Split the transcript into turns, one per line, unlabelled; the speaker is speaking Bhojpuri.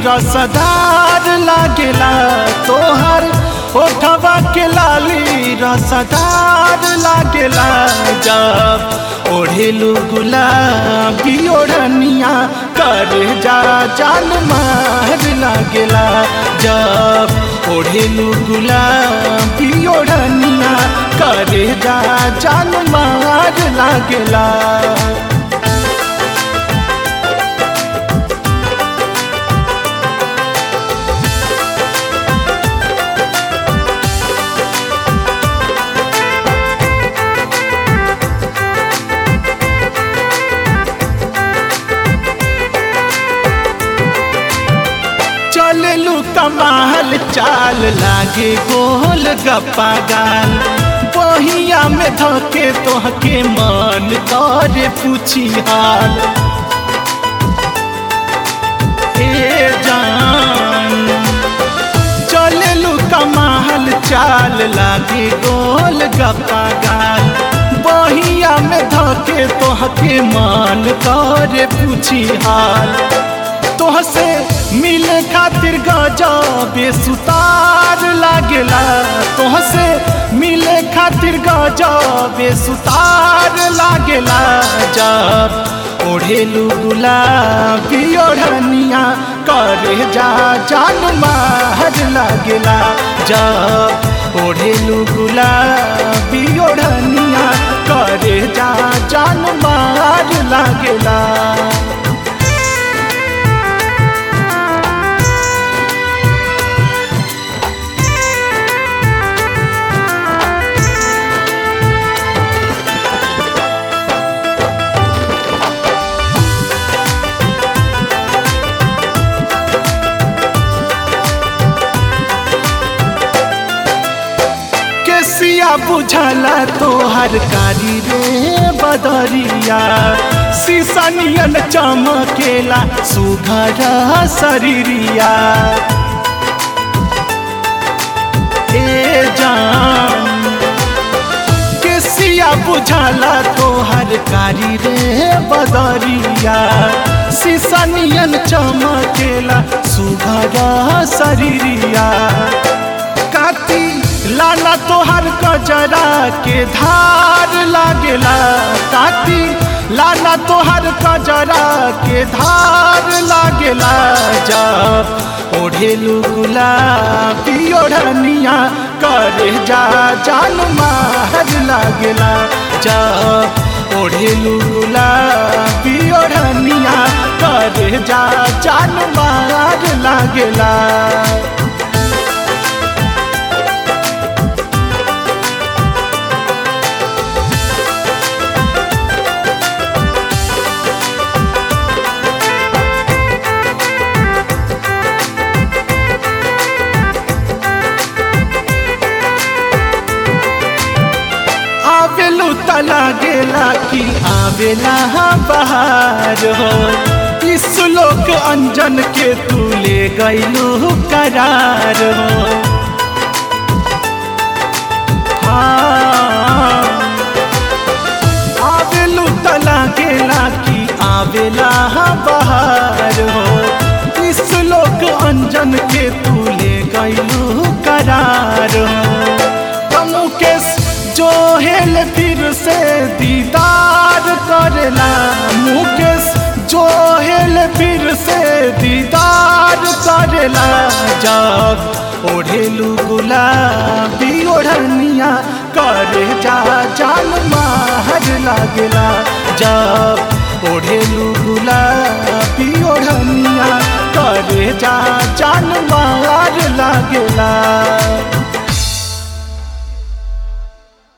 रसदार लागेला तोहर ओठवा के लाली रसदार लागेला जब ओढ़ेलू गुलाबी ओढ़निया कर जा जान मार लागेला जब ओढ़ेलू गुलाबी ओढ़निया कर जा जान मार लागेला चललू कमाल चाल लागे गोल गप्पा गाल बहिया में धके तोहके मन करे पूछी हाल ए जान चललू कमाल चाल लागे गोल गप्पा गाल बहिया में धके तोहके मन करे पूछी हाल तोहसे मिले खातिर गजबे सुतार लागेला तोहसे मिले खातिर गजबे सुतार लागेला जब ओढ़ेलू गुलाबी ओढ़निया करे जा जान मार लागेला जब ओढ़ेलू गुलाबी ओढ़निया करे जा जान मार लागेला केसिया बुझला तोहर कारी रे बदरिया सीसनियन चमकेला सुघर शरीरिया ए जान केसिया बुझला तोहर कारी रे बदरिया सीसनियन चमकेला सुघर शरीरिया काती लाला तोहर कजरा के धार लागेला काती लाला तोहर कजरा के धार लागेला जब ओढ़ेलू गुलाबी ओढ़निया करे जा जान मार लागेला जब ओढ़ेलू गुलाबी ओढ़निया करे जा जान मार लागेला आवेलू तला गेला कि आवेला बहार हो इस लोक अंजन के तू ले गईलू करार हो हाँ आवेलू तला गेला कि आवेला बहार हो इस लोक अंजन के तू ले गईलू करार हो मुकेश जो हेल फिर से दीदार करेला मुकेश जो हेल फिर से दीदार करेला जब ओढ़ेलू गुलाबी ओढ़निया करे जा जान मार लागेला जब ओढ़ेलू गुलाबी ओढ़निया करे जा जान मार लागेला